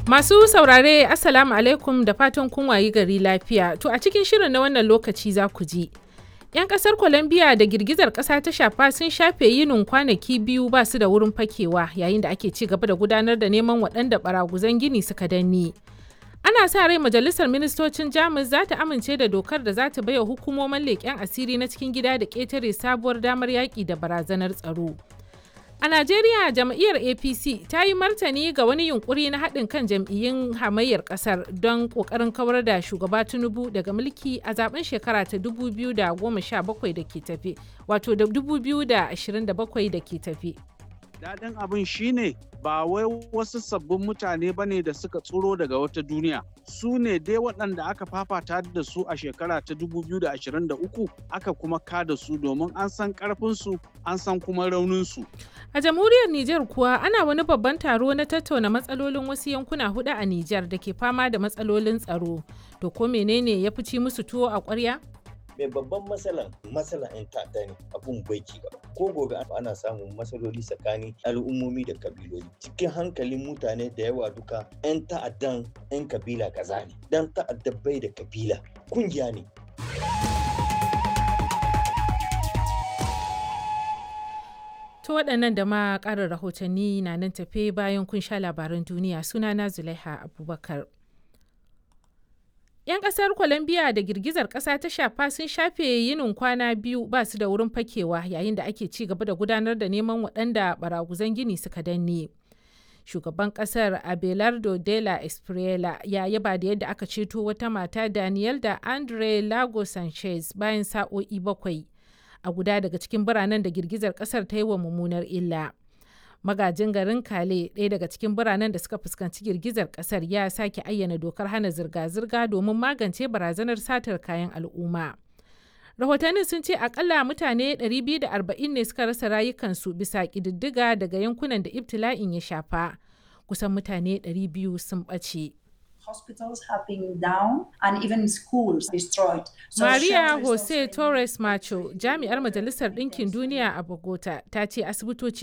Masu saurare Assalamu alaikum da fatan kun wayi gari lafiya. To a cikin shirin na wannan lokaci za ku ji. 'Yan kasar Colombia da girgizar kasa ta shafa sun shafe yinin kwanaki biyu ba su da wurin fakewa yayin da ake ci gaba da gudanar da neman waɗanda baraguzan gini suka danne. Ana sa rai majalisar ministocin Jamus za ta amince da dokar da za ta baiwa hukumomin leƙen asiri na cikin gida da ƙetare sabuwar damar yaƙi da barazanar tsaro. A Najeriya jam'iyyar APC ta yi martani ga wani yunkuri na haɗin kan jam'iyyun hamayyar ƙasar don ƙoƙarin kawar da shugaba Tinubu daga mulki a zaben shekara ta 2017 da ke tafe, wato da 2027 da ke tafe. Daɗin abin shine ba wai wasu sabbin mutane ba ne da suka tsoro daga wata duniya. Su ne dai waɗanda aka fafata da su a shekara ta 2023 aka kuma kada su domin an san ƙarfinsu an san kuma rauninsu. A jamhuriyar Nijar kuwa ana wani babban taro na tattauna matsalolin wasu yankuna hudu a Nijar da ke fama da matsalolin tsaro. To ko menene ya fi ci musu tuwo a ƙwarya? mai babban matsalan matsalan 'yan ta'adda ne abun bai ci gaba ko gobe ana samun matsaloli tsakanin al'ummomi da kabiloli cikin hankalin mutane da yawa duka 'yan ta'addan 'yan kabila kaza ne dan ta'adda bai da kabila kungiya ne To waɗannan da ma ƙarin rahotanni na nan tafe bayan kun sha labaran duniya sunana Zulaiha Abubakar. 'Yan ƙasar Colombia da girgizar ƙasa ta shafa sun shafe yinin kwana biyu ba su da wurin fakewa yayin da ake ci gaba da gudanar da neman waɗanda baraguzan gini suka danne. Shugaban ƙasar Abelardo de la Espriela ya yaba da yadda aka ceto wata mata Daniel da Andre Lago Sanchez bayan sa'o'i bakwai a guda daga cikin biranen da girgizar ƙasar ta yi wa mummunar illa. magajin garin kale ɗaya daga cikin biranen da suka fuskanci girgizar ƙasar ya sake ayyana dokar hana zirga-zirga domin magance barazanar satar kayan al'umma rahotannin sun ce akalla mutane 240 ne suka rasa rayukansu bisa ƙididdiga daga yankunan da ibtila'in ya shafa kusan mutane 200 sun ɓace. hospitals have been down and even schools destroyed. So Maria Jose Torres Macho, jami'ar Majalisar Ɗinkin Duniya a Bogota, ta ce asibitoci